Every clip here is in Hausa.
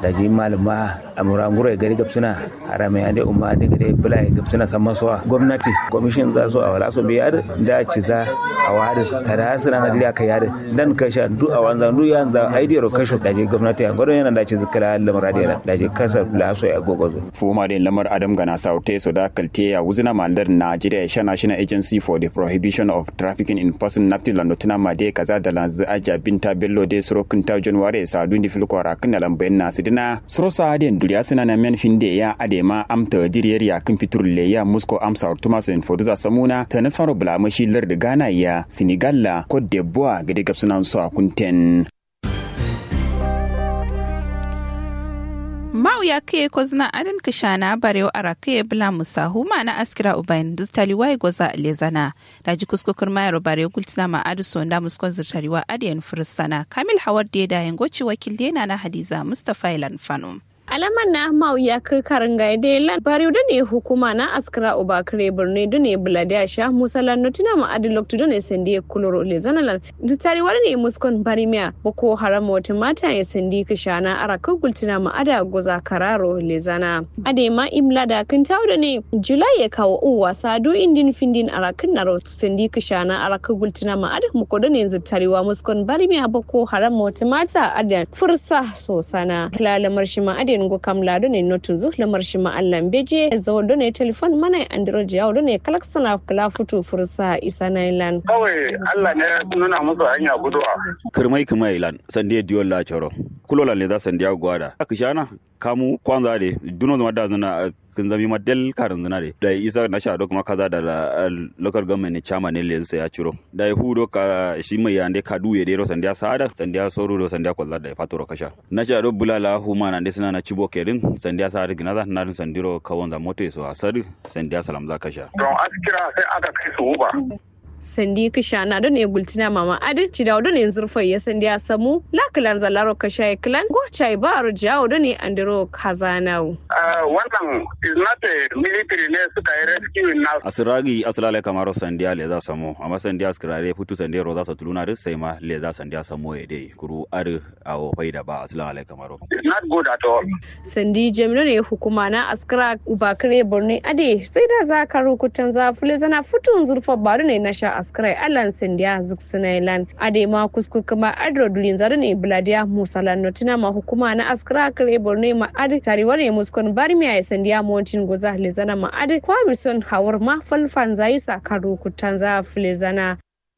da ji malama amura nguro ya gari gabsuna harame ande umma ande gade bula ya gabsuna san maso gwamnati commission za so a wala so bi yar da ci za a wada kada hasira na dira kai yar dan kasha du a wanzan du yan za idea ro kasho da ji gwamnati a gwadon yana da ci zikira lamar da da ji kasar la so ya gogozo fuma da lamar adam gana saute so da kalte ya wuzina mandar Nigeria sha National Agency for the Prohibition of Trafficking in Person Nafti Landotuna Made kaza da lanzu aja binta bello de surokin ta January sa dundi filko rakin da lambayin nasu dina suro sa den duriya suna na men finde ya adema amta diriyar ya kin fitur le ya musko amsa ortuma so infoduza samuna ta nasfaro bulamashi lar da Ghana ya Senegal la Cote d'Ivoire gade gabsunan su a kunten mau ya kai ko zina adin kishana barewa ara kai bula musahu ma na askira ubayin distali wai goza lezana da ji kuskukur mayar bare gultina ma adu sonda muskon zirtariwa adiyan fursana kamil hawar da da yangoci wakil dena na hadiza mustafa ilan fano alaman na mau ya kai karin ga da lan bari da ne hukuma na askara ubakare birni da ne buladiya sha musalan nutina ma adi loktu da ne sandi kuloro le zanalan dutari wani ne muskon bari miya boko haram wata mata ya sandi kishana ara kan gultina ma ada goza kararo le zana ade ma imla da kan tawo da ne julai ya kawo uwa sadu indin findin ara kan naro sandi kishana ara kan gultina ma ada muko da ne zutariwa muskon bari miya boko haram wata mata ada fursa sosana lalamar shi ma ade ngo kam lado ne notun zu lamar shi ma allan beje zawo do ne telefon mana android yawo do ne kalaksana kala futu fursa isa nailan kawai Allah ne nuna musu hanya guduwa kirmai kirmai lan sande diyon la choro kulola le za sandiya gwada akishana kamu kwanza de duno zama da zana kin zami ma del karin zina de da isa na sha kuma kaza da local government ne chama ne le ya ciro da hu do ka shi mai yande ka duye de ro sandiya sada sandiya soru do sandiya kwalla da fatoro kasha na sha do bulala huma na de suna na cibo kerin sandiya sa da ginaza na rin sandiro kawon za moto so asari sandiya salam za kasha don askira sai aka kai su uba sandi kishana don ne gultina mama adin ci da don ne zurfai ya sandi ya samu lakilan zalaro ka shayi kilan go chai ba aro jawo don ne andiro kazanau wannan is not a military ne suka yi rescue na asiragi asilale kamaro sandiya le za samu amma sandiya askirare futu sandiya ro za su tuluna duk sai ma le za sandiya samu ya dai kuru ar awo faida ba asilale kamaro is not good at all sandi jami'ar ne hukuma na askira ubakare borno ade sai da za ka rukutan zafule zana futun zurfa baru ne na sha askirai alan sindiya zuksinailan ade ma kusku kuma adro dulin zaru ne bladiya musalan notina ma hukuma na askira kare borno ma ade tariwar ne muskon barmiya ya sandiya montin goza lezana ma ade kwamison hawar ma falfan zayi sakaru kutan zafule zana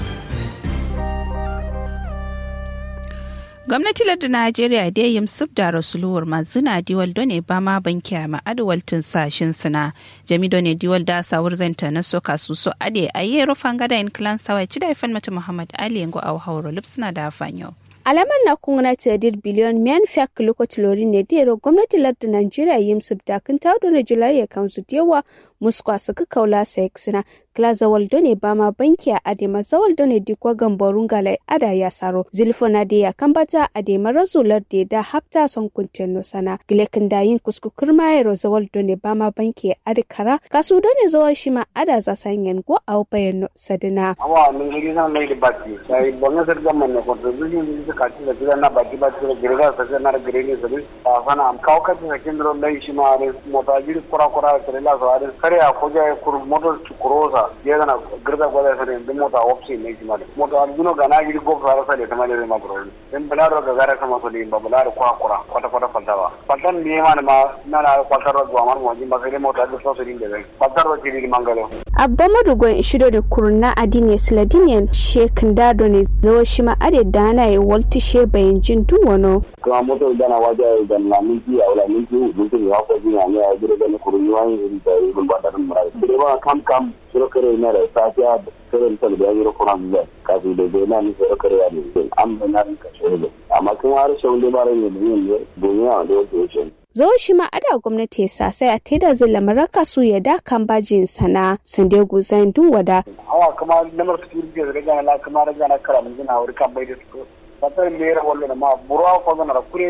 gwamnati lardin najeriya da yin sub da rasuluwar mazina diwal done ba ma banki a ma'adawaltin sashin suna jami done diwal da sawur zanta na soka su so ade a yi rufan gada in kilan sawai ci da ifan mata muhammad ali yango a hauro lipsina da fanyo. alaman na gwamnati da dir biliyon miyan fiyak lokaci lori ne da yaro gwamnati lardin najeriya yin sub da kan tawo da julai ya kansu da yawa muskwa suka kaula sa sina kila zawal done ba ma banki a adema zawal done dikwa gamborun galai ada ya saro zilfo na da ya kambata adema razular da da hafta son kuncin no sana gilekin da yin kusku kurma ya zawal done ba ma banki a adikara kasu done zawal shi ma ada za sanyen go a bayan no sadina awa mun yi san mai da baki sai bonga sar gamman ne contribution din su kaci da gidan na baki baki da girga sa na gire ne sabi a sana am kawo kaci na kin ron dai shi ma ne mota jiri kura kura da la so adin kare a ko ja kur motor kurosa ya na girga gwada sa ne mota opsi ne shi ma mota aljuno ga na jiri go fara sa da kama da ma bro din bularo ga gara sama so ne ba bularo kwa kura kwata kwata faltawa faltan ne ma ma na na kwatar ro zuwa mar mo ji ma sai mota da so so din da faltar ro jiri mangalo abba madugon shido da kurna adine sladinian shekin dado ne zawo shi ma ade dana ya walti she bayan jin duwano kuma moto dana waje da na minti a wala minti minti ya ko jina ne a gure da ne kurun yawan yin da yin ba da mun rai dire ba kam kam suro kare na da safiya kare ta da yayin kuran da kafi da da na ni suro kare ya ne am da na ka shege amma kun har shawun da bare ne ne duniya da wato shi zo shi ma ada gwamnati ya sa sai a taida zai lamaraka su ya da kan bajin sana sande guzan dun wada. Hawa kuma lamar security da riga na kuma riga na kara mun gina wuri kan bai da su. Fatar me yara wallo ma burwa ko zana da kure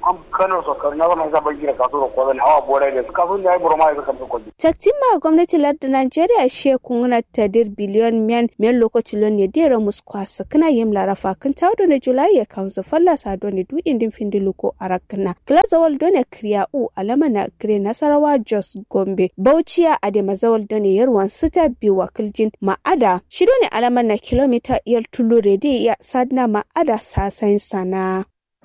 am kano so kan na zama zaban gida kaso da kwazan hawa bore da su kaso ne ai burma ya kan ko taktima gwamnati lardin Najeriya she kunguna tadir biliyon men men lokaci lon ne dera muskwasa kana yim larafa kan tawdo ne Julai ya kawo falla sado ne du indin findilu ko arakna glazawal done kriya u alama na gre nasarawa Jos Gombe Bauchiya Adema zawal done yarwan sita bi wakiljin ma'ada shido ne alama na kilomita yal tulu rede ya sadna ma'ada sasain sana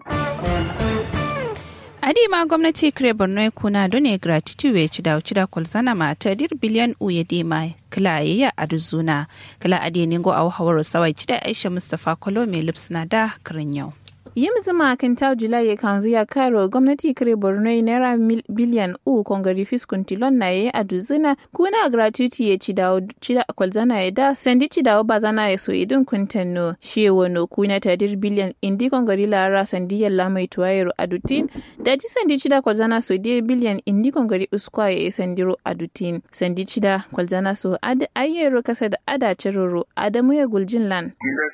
adima gwamnati kire borno kuna done gratitude ya ci da ci da kulzana ma ta dir biliyan uye dema kila ya arzuna kila ade ningo a hawar sawai ci da aisha mustafa kolo mai lipsna da kirin yau yi zuma kan ta julai ya kanzu ya karo gwamnati kare borno naira biliyan u kongari fiskun tilon na ya a duzina kuna gratuity ya ci dawo ci da kwalzana ya da sandi ci dawo bazana ya so idin kuntanno shi wano kuna tadir biliyan indi kongari lara sandi yalla mai tuwayero adutin da ji sandi ci da kwalzana so die biliyan indi kongari uskwa ya sandiro adutin sandi ci da kwalzana so ad ayyero kasa da ada ciroro adamu ya guljin lan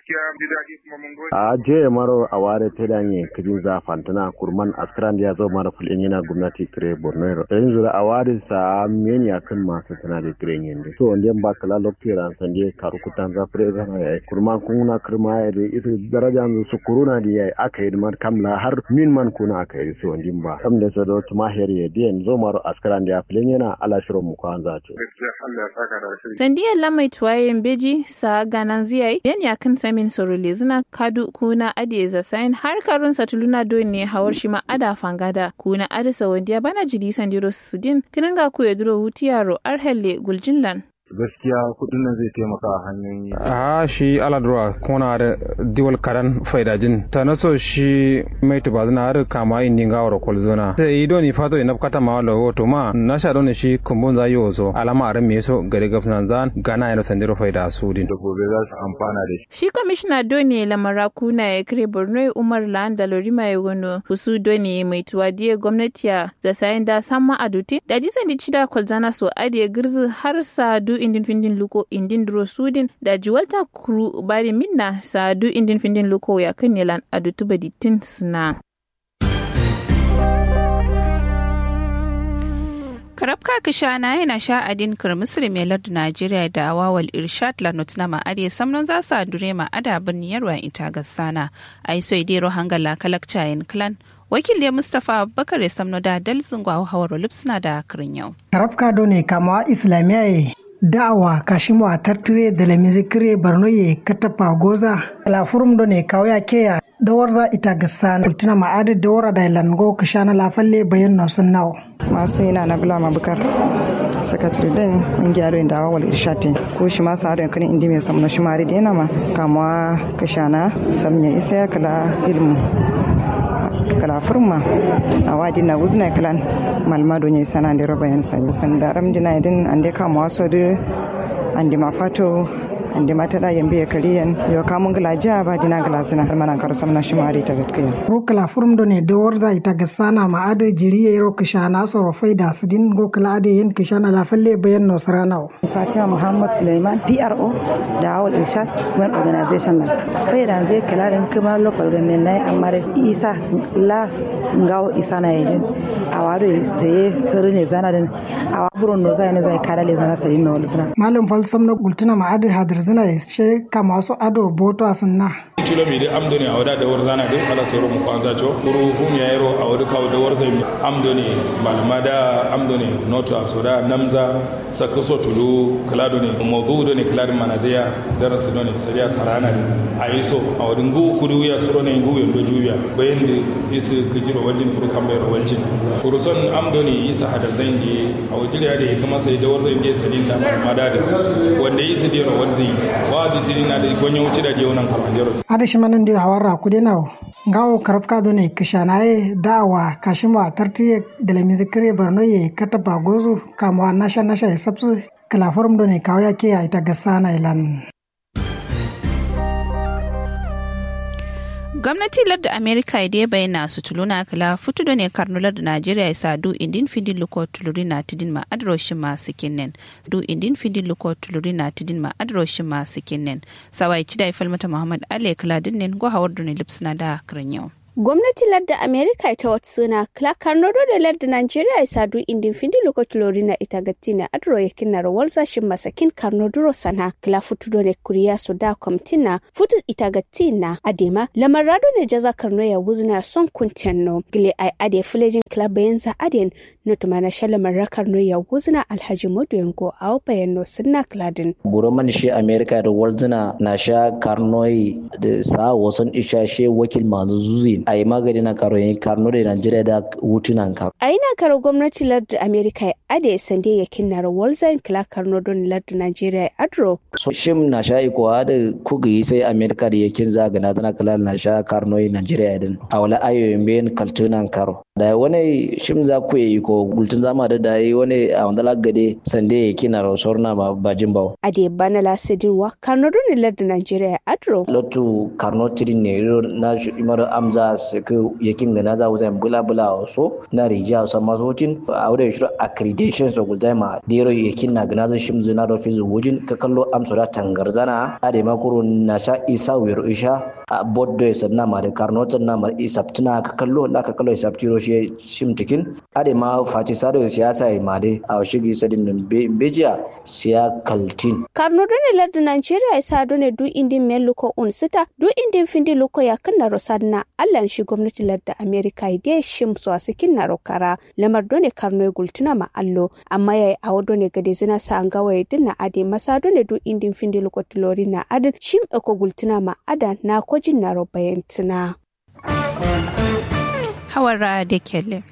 a je maro a ware ta danye kijin za fantana kurman askran ya zo mara fulin yana gwamnati kire borno yanzu da a ware sa meni akan masu tana da kire yende so wanda ba kala lokira san je karu kutan za fure zana ya kurman kuna kirma ya da ita daraja su kuruna da ya aka yi mar kamla har min man kuna aka yi so wanda ba kam da so da tuma her ya den zo maro askran ya fulin yana ala shiro mu kwan za to sandiyan lamai tuwayen beji sa ganan ziyai yan yakan samin sorole zina kadu kuna adiye zasain har karun satuluna don ne hawar shi ma ada fangada kuna adisa wandiya bana jidi sandiro sudin kinan ga ku ya duro hutu yaro arhelle guljinlan gaskiya kudin nan zai taimaka a hanyoyi. a shi aladura kona da diwal karan faidajin ta naso shi mai tuba zina har kama in dinga wara kol zona sai ido ni fato ina kata ma wala woto ma na sha don shi kumbun za yo so alama aran me so gare gafsan zan gana yana sandiro faida su din da gobe za su amfana da shi shi kwamishina doni lamara kuna ya kire borno umar lan da lorima ya gono husu doni mai tuwa diye gwamnati da sayan da samma aduti da jisan di cida kwalzana so adiye girzi har sa du indin findin luko indin duro sudin da jiwalta kuru bari minna sa du indin findin luko ya kan yalan adutu baditin suna. karabka kishana yana sha adin kirmisir mai lardu najeriya da awawal irshad lanot na ma'ade samnon za su adure ma'ada birnin yarwa ita gassana a yi so idero hangala kalakcayin clan wakil ya mustapha abubakar ya samno da dalzin gwawo hawar lipsuna da kirin yau karabka done kamawa islamiyya da'awa kashimu a tartire da lamizikire barno ye katapa goza la furum do ne kawya keya dawarza ita gasana kultina ma'adar dawara da lango kashana lafalle bayan na sun nawo masu yana na bula mabukar sakatare din kungiya da dawa wal irshatin ko shi ma sa kan indi mai samno shi mari da yana ma kama kashana samnya isa ya kala ilmu kala furma a wadi na wuzna kalan malmado ne sana da roba yan sani kan da ram dina idin an de kama waso de an di mafato an di mata da yambe ya kaliyan yo kamun gala ja ba dina gala sina har mana kar samna shi mari ta gatkiya ro kala furum do ne de warza ita ga sana ma ade jiri ya ro kishana so ro faida sidin go kala ade yen kishana la falle bayan no sarana Fatima Muhammad Suleiman PRO da Awal Irshad Women Organization na faida zai kala da kuma local government na amma isa las ngawo isa na yidin a wado sai sirri ne zana din a waburon no zai ne zai kara le zana sarin na wani suna malam falsam na gultuna ma ade hadir zina ya she kama su ado boto asinna kilo mi de amdoni a wada da war zana de ala sero mu kwanza cho kuru hum ya yero a wada kawo da war zai amdoni malama da amdoni noto a soda namza sakaso tulu kalado ne mawdu do ne kaladin manaziya darasu do ne sariya sarana a yiso a wadin gu kudu ya suro ne gu yando juya bayan da isu kijiro wajin kuru kan bayar wajin kuru son amdoni isa hada zan je a wajin ya da ya kama sai da war zai je salin da malama da wanda yi su dira wanzi wa zai tiri na da gonyo wuce da je wannan kamanjaro ada shimanin da hawara kude nawo ngawo karafka do ne kishanaye dawa kashima tartiye da la mizikire barno ye katapa gozu kamwa nasha nasha ya sabsu kala forum do ne kawya ke ya ita gasana ilan gwamnati ladda amerika da ya bayyana su tuluna kala futu da ne karnular da najeriya ya sadu indin findin luko tuluri na tidin ma adroshin masu kinnen du indin findin luko tuluri na tidin ma adroshin masu kinnen sawai cida ya falmata muhammad ali kala dinnin go hawar da ne lipsina da kiran yau gwamnati ladda america ita wata suna karnodo da ladda nigeria isa du indin findi lokaci lori na ita gatti na adro ya kinna rawar zashin masakin karnodoro sana kila futu do ne kuriya su da kwamtina futu ita gatti na adema lamar rado ne jaza karno ya wuzna son kuntenno gile ai ade filejin club yanzu aden nutuma na shalamar rakar no ya wuzna alhaji modu yango a opayen no sunna kladin buroman shi america da walzina na sha karnoi da sa wasan isha she wakil masu zuzi a yi magani na karo yin karno da nigeria da wutunan karo a ina karo gwamnati lardin america ya ade sande ya kinna walzain kila karno don lardin nigeria adro so shim na sha ikowa da kuga yi sai america da yakin zagana tana kala na sha karnoi nigeria din a wala ayoyin bayan kaltunan karo da wani shim za ku yi ko gultun zama da da yi wani a wanda lagade sande ya kina rosor na ma bajin bawo ade bana la sidinwa karno don lardin nigeria adro lotu karno tirin ne na imar amza su ku yakin da na za wuta bula bula so na rijiya sa masotin a wurin shi accreditation so gulta ma dero yakin na gana zai shim zina da fizu wujin ka kallo amsa da tangarzana ade makuru na sha isa wiro isha a boddo ya sanna ma da karno tan na ma isaptina ka kallo la ka kallo isaptiro shi shim tikin ade ma fati sado siyasa ya ma dai a shigi sadin nan bejiya siya kaltin karno done ladda nigeria isa done du indin men luko un sita du indin findi luko ya kanna rosadna allan shi gwamnati ladda america ide shim so asikin na rokara lamar done karno gultuna ma allo amma yayi awo done gade zina sa an gawaye dinna ade masa done du indin findi luko tilori na adin shim eko gultuna ma ada na kojin na robayantina hawara da kelle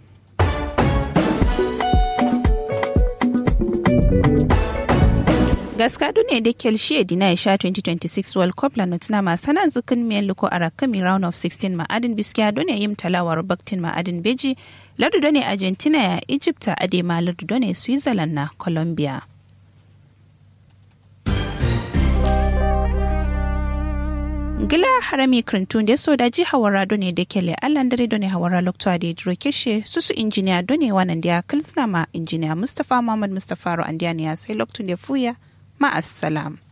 gaska ne da kelshi dina ya sha 2026 world cup la notina ma sanan zikin miyan luko a rakami round of 16 ma'adin biskiya done yim talawar baktin ma'adin beji lardu done argentina ya egypta adema lardu done switzerland na colombia gila harami krintun da so daji hawara done da kele allan dare done hawara lokto da dro keshe susu injiniya done wanan da kilsna ma injiniya mustafa muhammad mustafa ro andiya ya sai loktun da fuya ma assalam